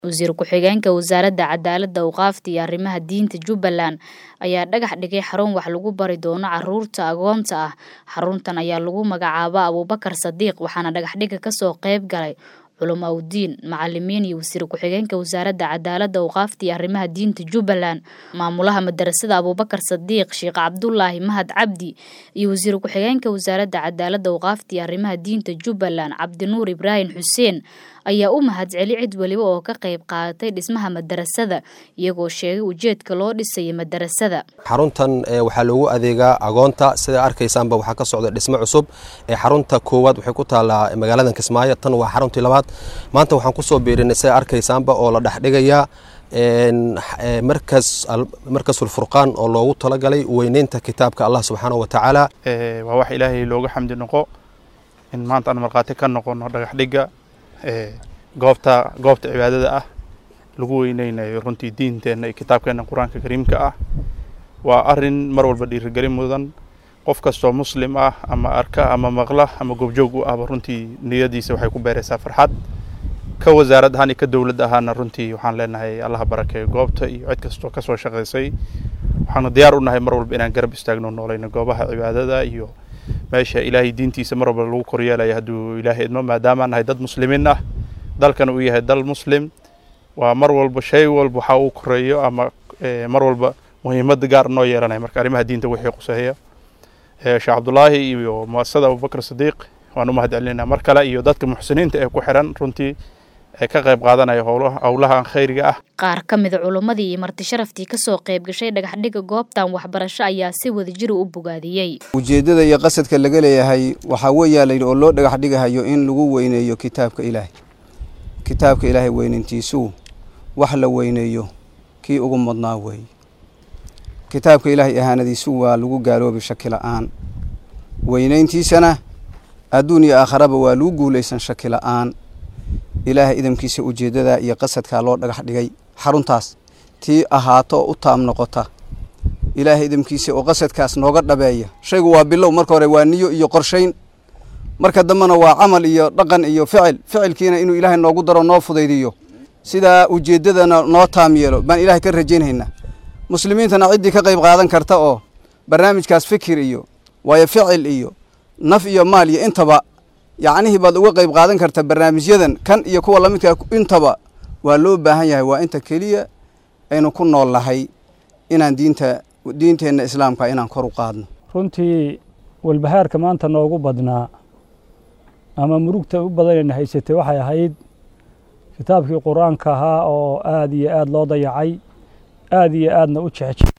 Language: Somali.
Wasiir ku-xigeenka Wasaaradda Cadaaladda, Awqaafta iyo Arrimaha Diinta Jubbaland ayaa dhagax dhigay xarun wax lagu bari doono carruurta agoonta ah. Xaruntan ayaa lagu magacaabaa Abuubakar Sadiiq waxaana dhagaxdhigga ka soo qayb galay culamo awdiin, macalimiin iyo wasiir ku-xigeenka Wasaaradda Cadaaladda, Awqaafta iyo Arrimaha Diinta Jubbaland. Maamulaha madarasada Abuubakar Sadiiq, Sheekh Cabdulaahi Mahad Cabdi iyo wasiir ku-xigeenka Wasaaradda Cadaaladda, Awqaafta iyo Arrimaha Diinta Jubbaland, Cabdinuur Ibraahim Xuseen ayaa u mahadceliyay cid waliba oo ka qayb qaadatay dhismaha madarasada iyagoo sheegay ujeedka loo dhisay madarasada. xaruntan waxaa loogu adeegaa agoonta sida arkaysaanba waxaa ka socda dhismo cusub ee xarunta koowaad waxay ku taallaa magaalada kismaayo tan waa xaruntii labaad maanta waxaan kusoo biirinay sida arkaysaanba oo la dhexdhigayaa markas markasul furqaan oo loogu talagalay weyneynta kitaabka allah subxaana wa tacaala waa wax ilaahay looga xamdi noqo in maanta aan markhaati ka noqono dhagaxdhigga goobta goobta cibaadada ah lagu weyneynayo runtii diinteenna iyo kitaabkeenna qur-aanka kariimka ah waa arin mar walba dhiirigelin mudan qof kastoo muslim ah ama arka ama maqla ama goobjoog u ahba runtii niyadiisa waxay ku beeraysaa farxad ka wasaarad ahaan iyo ka dowlad ahaana runtii waxaan leenahay allaha barakeeyo goobta iyo cid kastoo kasoo shaqaysay waxaanu diyaar u nahay mar walba inaan garab istaagno noolayno goobaha cibaadada iyo meesha ilaahay diintiisa mar walba lagu koryeelaya hadduu ilaahay idmo maadaama nahay dad muslimiin ah dalkana uu yahay dal muslim waa mar walba shay walba waxa uu koreeyo ama mar walba muhiimada gaar noo yeelanaya marka arrimaha diinta wixii quseeya sheekh cabdulaahi iyo muasasada abubakar sadiiq waan u mahad celinayna mar kale iyo dadka muxsiniinta ee ku xiran runtii ee ka qayb qaadanaya howlahan khayriga ah qaar ka mida culimmadii iyo marti sharaftii kasoo qayb gashay dhagaxdhigga goobtan waxbarasho ayaa si wadajir u bogaadiyey ujeeddada iyo qasadka laga leeyahay waxaa weeyaa layidhi oo loo dhagax dhigahayo in lagu weyneeyo kitaabka ilaahay kitaabka ilaahay weynayntiisuu wax la weyneeyo kii ugu mudnaa weeye kitaabka ilaahay ahaanadiisu waa lagu gaaloobi shaki la-aan weynayntiisana adduun iyo aakharaba waa lagu guulaysan shaki la-aan ilaahay idamkiisa ujeeddadaa iyo qasadkaa loo dhagax dhigay xaruntaas tii ahaato oo u taam noqota ilaahay idamkiisa oo qasadkaas nooga dhabeeya shaygu waa bilow marka hore waa niyo iyo qorshayn marka dambena waa camal iyo dhaqan iyo ficil ficilkiina inuu ilaahay noogu daro noo fudaydiyo sidaa ujeeddadana noo taam yeelo baan ilaahay ka rajaynhaynaa muslimiintana ciddii ka qayb qaadan karta oo barnaamijkaas fikir iyo waayo ficil iyo naf iyo maal iyo intaba yacnihii baad uga qayb qaadan karta barnaamijyadan kan iyo kuwa lamidkaa intaba waa loo baahan yahay waa inta keliya aynu ku nool nahay inaan diinta diinteenna islaamka inaan kor u qaadno runtii walbahaarka maanta noogu badnaa ama murugta u badanayna haysatay waxay ahayd kitaabkii qur-aanka ahaa oo aada iyo aada loo dayacay aada iyo aadna u jecje